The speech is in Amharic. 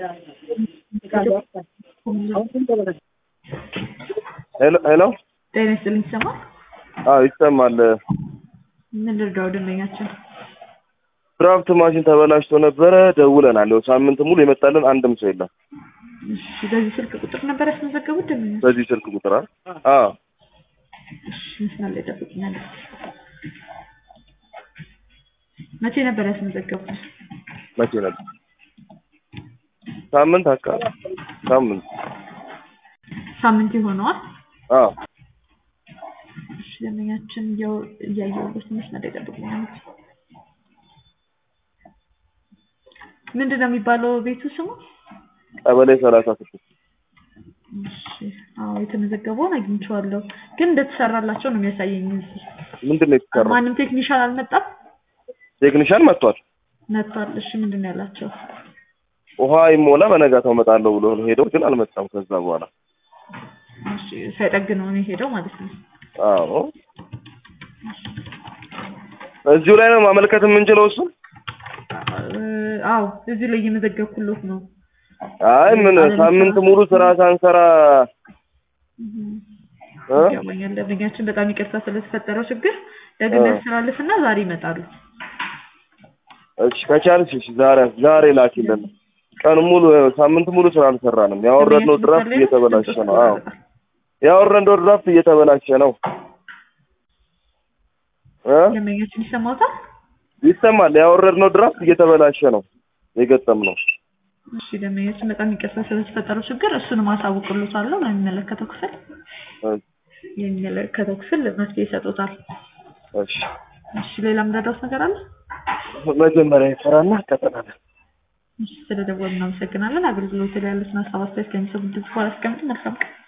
ሄሎ ሄሎ ጤና ይስጥልኝ ይሰማል? አዎ ይሰማል። ምን ልርዳው ደንበኛችን? ድራፍት ማሽን ተበላሽቶ ነበረ ደውለናል። ያው ሳምንት ሙሉ የመጣልን አንድም ሰው የለም። እሺ በዚህ ስልክ ቁጥር ነበር ያስመዘገቡት ደንበኛ? በዚህ ስልክ ቁጥር አ- አዎ እሺ መስመር ላይ ጠብቁኛል። መቼ ነበር ያስመዘገቡት? መቼ ነበር? ሳምንት አካባቢ ሳምንት ሳምንት ይሆነዋል። አዎ እሺ ደንበኛችን እያው- እያየሁበት መስመር ላይ ጠብቁኛል። ምንድን ነው የሚባለው ቤቱ ስሙ? ቀበሌ ሰላሳ ስድስት እሺ አዎ የተመዘገበውን አግኝቼዋለሁ፣ ግን እንደተሰራላቸው ነው የሚያሳየኝ እዚህ። ምንድን ነው የተሰራው? ማንም ቴክኒሻን አልመጣም? ቴክኒሻን መጥቷል። መጥቷል። እሺ ምንድን ነው ያላቸው? ውሃ ይሞላ በነጋታው እመጣለሁ ብሎ ሄደው ግን አልመጣም። ከዛ በኋላ እሺ ሳይጠግነው ነው የሄደው ማለት ነው። አዎ እዚሁ ላይ ነው ማመልከት የምንችለው እሱ እ- አዎ እዚህ ላይ እየመዘገብኩሎት ነው። አይ ምን ሳምንት ሙሉ ስራ ሳንሰራ እ? ይገባኛል። ደንበኛችን በጣም ይቅርታ ስለተፈጠረው ችግር ደግሜ ያስተላልፍና ዛሬ ይመጣሉ። እሺ ከቻልሽ እሺ ዛሬ ዛሬ ላኪልን። ቀን ሙሉ ሳምንት ሙሉ ስራ አልሰራንም። ያወረድነው ድራፍት እየተበላሸ ነው። አዎ ያወረድነው ድራፍት እየተበላሸ ነው እ ደንበኛችን ይሰማታል? ይሰማል። ያወረድነው ድራፍት እየተበላሸ ነው የገጠምነው። እሺ ደንበኛችን በጣም ይቅርታ ስለተፈጠረው ችግር እሱንም አሳውቅሎታለሁ ለሚመለከተው ክፍል የሚመለከተው ክፍል መፍትሄ ይሰጡታል። እሺ እሺ ሌላ የምረዳውት ነገር አለ? መጀመሪያ ይሰራና ቀጥላለን። እሺ ስለደወሉ እናመሰግናለን። አገልግሎት ላይ ያሉትን ሀሳብ አስተያየት ከሚሰሙ ድምጽ በኋላ አስቀምጡ። መልካም ቀን